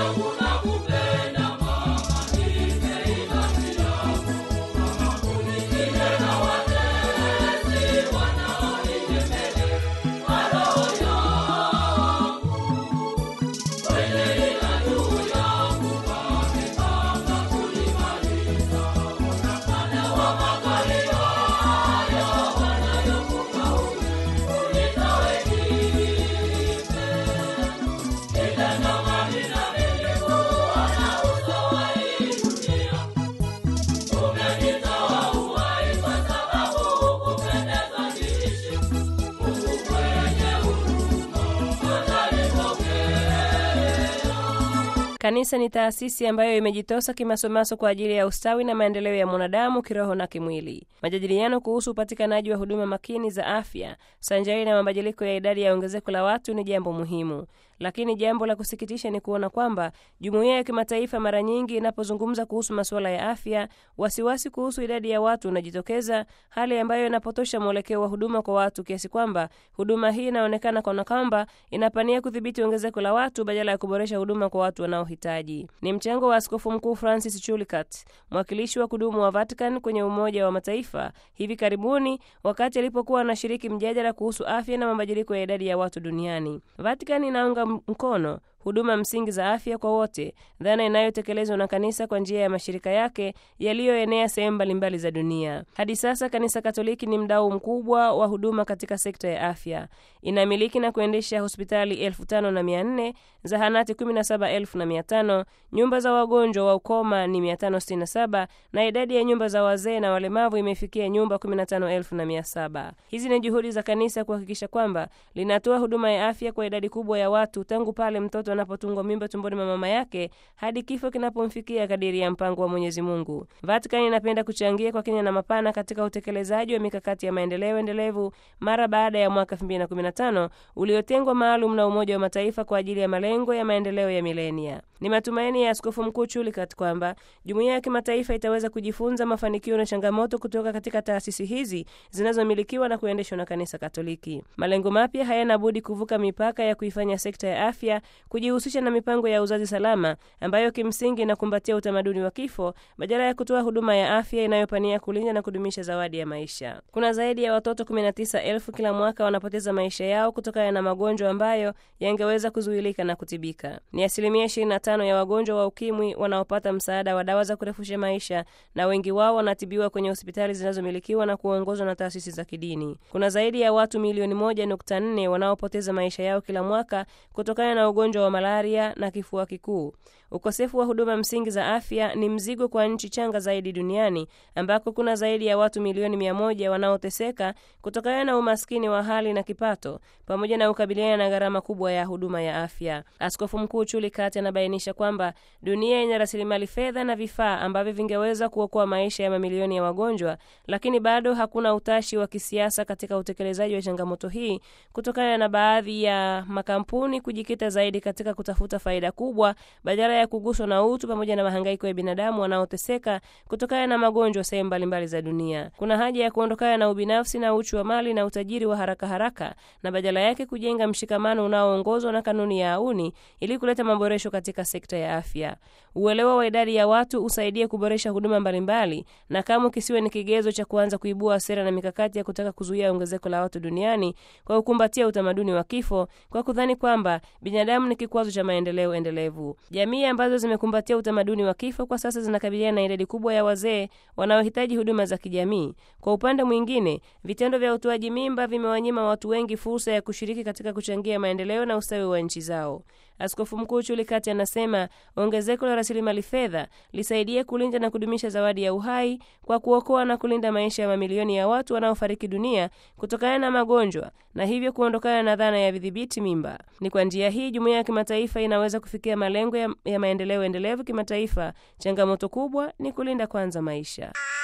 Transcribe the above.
Kanisa ni taasisi ambayo imejitosa kimasomaso kwa ajili ya ustawi na maendeleo ya mwanadamu kiroho na kimwili. Majadiliano kuhusu upatikanaji wa huduma makini za afya sanjari na mabadiliko ya idadi ya ongezeko la watu ni jambo muhimu, lakini jambo la kusikitisha ni kuona kwamba jumuiya ya kimataifa mara nyingi inapozungumza kuhusu masuala ya afya, wasiwasi kuhusu idadi ya watu unajitokeza, hali ambayo inapotosha mwelekeo wa huduma kwa watu kiasi kwamba huduma hii inaonekana kana kwamba inapania kudhibiti ongezeko la watu badala ya kuboresha huduma kwa watu wanaohitaji. Ni mchango wa Askofu Mkuu Francis Chulikat, mwakilishi wa kudumu wa Vatican kwenye Umoja wa Mataifa, hivi karibuni wakati alipokuwa anashiriki mjadala kuhusu afya na mabadiliko ya idadi ya watu duniani. Vatican inaunga mkono huduma msingi za afya kwa wote, dhana inayotekelezwa na kanisa kwa njia ya mashirika yake yaliyoenea sehemu mbalimbali za dunia. Hadi sasa kanisa Katoliki ni mdau mkubwa wa huduma katika sekta ya afya. Inamiliki na kuendesha hospitali elfu tano na mia nne, zahanati kumi na saba elfu na mia tano, nyumba za wagonjwa wa ukoma ni mia tano sitini na saba na idadi ya nyumba za wazee na walemavu imefikia nyumba kumi na tano elfu na mia saba. Hizi ni juhudi za kanisa kuhakikisha kwamba linatoa huduma ya afya kwa idadi kubwa ya watu tangu pale mtoto anapotungwa mimba tumboni mwa mama yake hadi kifo kinapomfikia kadiri ya mpango wa Mwenyezi Mungu. Vatican inapenda kuchangia kwa kina na mapana katika utekelezaji wa mikakati ya maendeleo endelevu mara baada ya mwaka 2015 uliotengwa maalum na Umoja wa Mataifa kwa ajili ya malengo ya maendeleo ya milenia. Ni matumaini ya Askofu Mkuu Chulikat kwamba jumuiya ya kimataifa itaweza kujifunza mafanikio na changamoto kutoka katika taasisi hizi zinazomilikiwa na kuendeshwa na Kanisa Katoliki. Malengo mapya hayana budi kuvuka mipaka ya kuifanya sekta ya afya kujihusisha na mipango ya uzazi salama ambayo kimsingi inakumbatia utamaduni wa kifo badala ya kutoa huduma ya afya inayopania kulinda na kudumisha zawadi ya maisha. Kuna zaidi ya watoto 19,000 kila mwaka wanapoteza maisha yao kutokana na magonjwa ambayo yangeweza kuzuilika na kutibika. Ni asilimia 25 ya wagonjwa wa ukimwi wanaopata msaada wa dawa za kurefusha maisha, na wengi wao wanatibiwa kwenye hospitali zinazomilikiwa na kuongozwa na taasisi za kidini. Kuna zaidi ya watu milioni 1.4 wanaopoteza maisha yao kila mwaka kutokana na ugonjwa wa malaria na kifua kikuu. Ukosefu wa huduma msingi za afya ni mzigo kwa nchi changa zaidi duniani ambako kuna zaidi ya watu milioni mia moja wanaoteseka kutokana na umaskini wa hali na kipato pamoja na kukabiliana na gharama kubwa ya huduma ya afya. Askofu Mkuu Chulikat anabainisha kwamba dunia ina rasilimali fedha na vifaa ambavyo vingeweza kuokoa maisha ya mamilioni ya wagonjwa, lakini bado hakuna utashi wa kisiasa katika utekelezaji wa changamoto hii kutokana na baadhi ya makampuni kujikita zaidi katika kutafuta faida kubwa badala ya kuguswa na utu pamoja na mahangaiko ya binadamu wanaoteseka kutokana na magonjwa sehemu mbalimbali za dunia. Kuna haja ya kuondokana na ubinafsi na uchu wa mali na utajiri wa haraka haraka na badala yake kujenga mshikamano unaoongozwa na kanuni ya auni ili kuleta maboresho katika sekta ya afya. Uelewa wa idadi ya watu usaidie kuboresha huduma mbalimbali, na kama kisiwe ni kigezo cha kuanza kuibua sera na mikakati ya kutaka kuzuia ongezeko la watu duniani kwa kukumbatia utamaduni wa kifo, kwa kudhani kwamba binadamu ni kikwazo cha maendeleo endelevu. Jamii ambazo zimekumbatia utamaduni wa kifo kwa sasa zinakabiliana na idadi kubwa ya wazee wanaohitaji huduma za kijamii. Kwa upande mwingine, vitendo vya utoaji mimba vimewanyima watu wengi fursa ya kushiriki katika kuchangia maendeleo na ustawi wa nchi zao. Askofu Mkuu Chulikati anasema ongezeko la rasilimali fedha lisaidie kulinda na kudumisha zawadi ya uhai kwa kuokoa na kulinda maisha ya mamilioni ya watu wanaofariki dunia kutokana na magonjwa na hivyo kuondokana na dhana ya vidhibiti mimba. Ni kwa njia hii jumuiya ya kimataifa inaweza kufikia malengo ya, ya maendeleo endelevu kimataifa. Changamoto kubwa ni kulinda kwanza maisha.